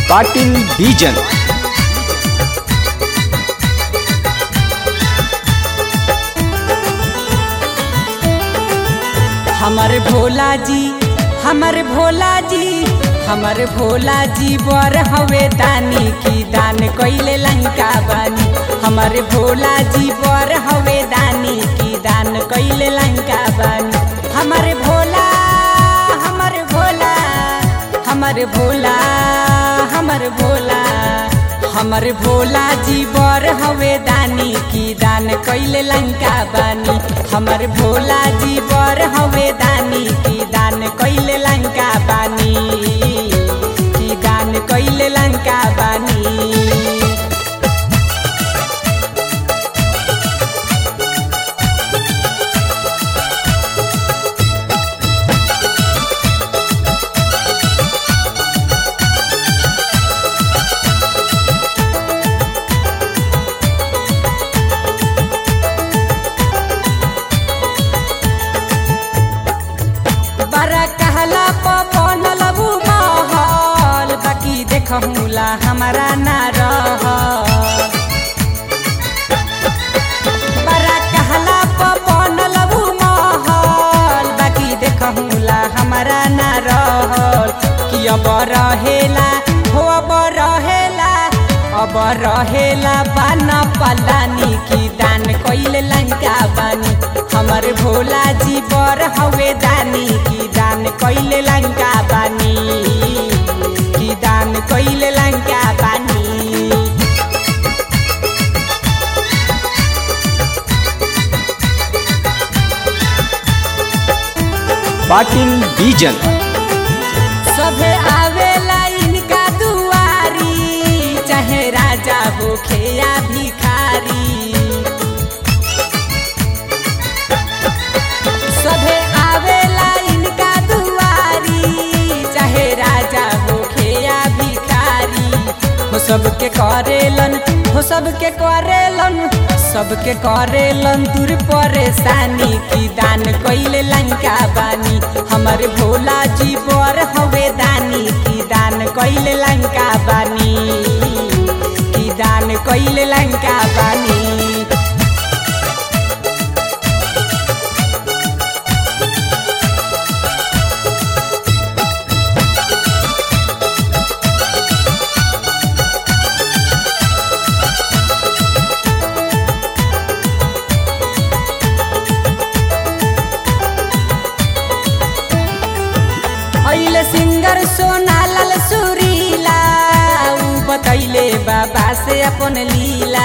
ಪಾಟೀಲ್ ಬೀಜನ್ हमर भोला जी हमर भोला जी हमर भोला जी बर हवे दानी की दान कइले लंका बानी हमर भोला जी बर हवे दानी की दान कइले लंका बानी हमर भोला हमर भोला हमर भोला हमर भोला हमर भोला जी बर हवे दानी की दान कइले लंका बानी हमर भोला जी बर हवे दानी की दान कइले लंका बानी की दान कइले लंका बानी बड़ा कहला बनल उ महल बाकी देखहुला हमारा ना रह बड़ा कहला बनल उ महल बाकी देखहुला हमारा ना रहल कि अब रहेला हो अब रहेला अब रहेला बाना पलानी की दान कइले लंका बानी हमर भोला जी बर हवे दानी की दान कइले लंका बानी की दान कइले लंका बानी ಪಾಟೀಲ್ ಬೀಜನ್ सभे आवेला इनका दुआरी चाहे राजा होखे या भिखारी सभे आवेला इनका दुआरी चाहे राजा होखे या भिखारी हो सबके करेलन हो सबके करेलन सबके करेलन दूर परेशानी की दान कइले लंका बानी हमर भोला जी बर हवे दानी की दान कइले लंका बानी की दान कइले लंका बानी अहिले सिंगर सोनालाल सुरीला ऊ बतैले बाबा से अपन लीला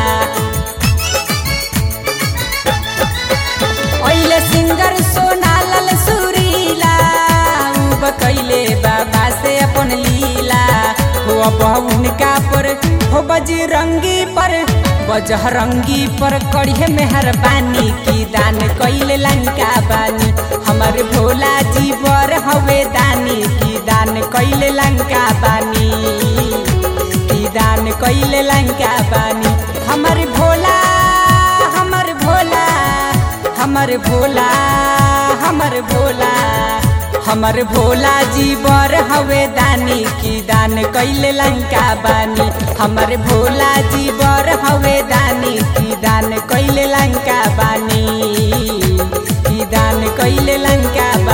अहिले सिंगर सोनालाल सुरीला ऊ बतैले बाबा से अपन लीला हो अब उनका पर हो बजरंगी पर बजरंगी पर करिए मेहरबानी की दान कइले लंका बानी हमर भोला जी बर हवे दानी की दान कइले लंका बानी की दान कइले लंका बानी हमर भोला हमर भोला हमर भोला हमर भोला हमर भोला जी बर हवे दानी की दान कइले लंका बानी हमर भोला जी बर हवे दानी की दान कइले लंका बानी की दान कइले लंका